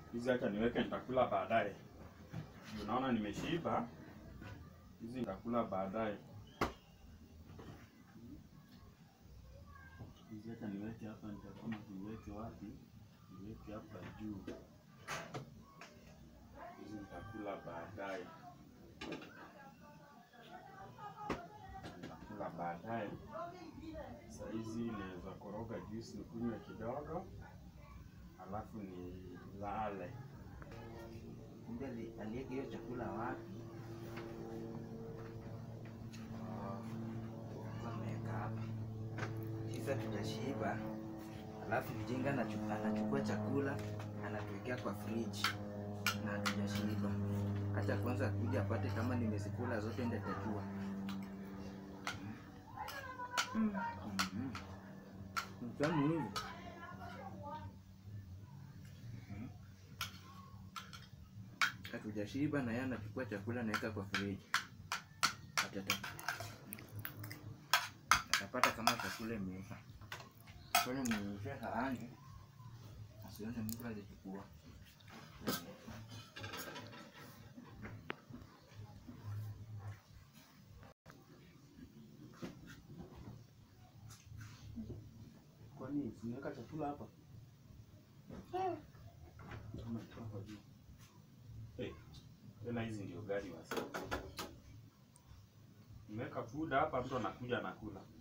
Hizi acha niweke, nitakula baadaye. Unaona nimeshiba, hizi nitakula baadaye. Hizi acha niweke hapa, nitakama niweke wapi? Niweke hapa juu. Hizi nitakula baadaye, nitakula baadaye. Saa hizi naweza koroga juice nikunywe kidogo, alafu nilale. Kumbe ali- aliweka hiyo chakula wapi? Oh, sasa ameweka hapa. Sasa tutashiba, alafu mjinga anachu- anachukua chakula anatuwekea kwa friji na hatujashiba. Hata kwanza akuja apate kama nimezikula zote, ndio atajua. Mm. Mhm. Mtamu hivi. hatujashiba na yeye anachukua chakula anaweka kwa friji. Atata atapata kama chakula imeiva. Kwani mnyonyeshe sahani asione mtu alichukua. Kwani tunaweka chakula hapa? Kama iko hapa juu. Eh, tena hizi ndio gari wasa. Nimeweka food hapa, mtu anakuja anakula.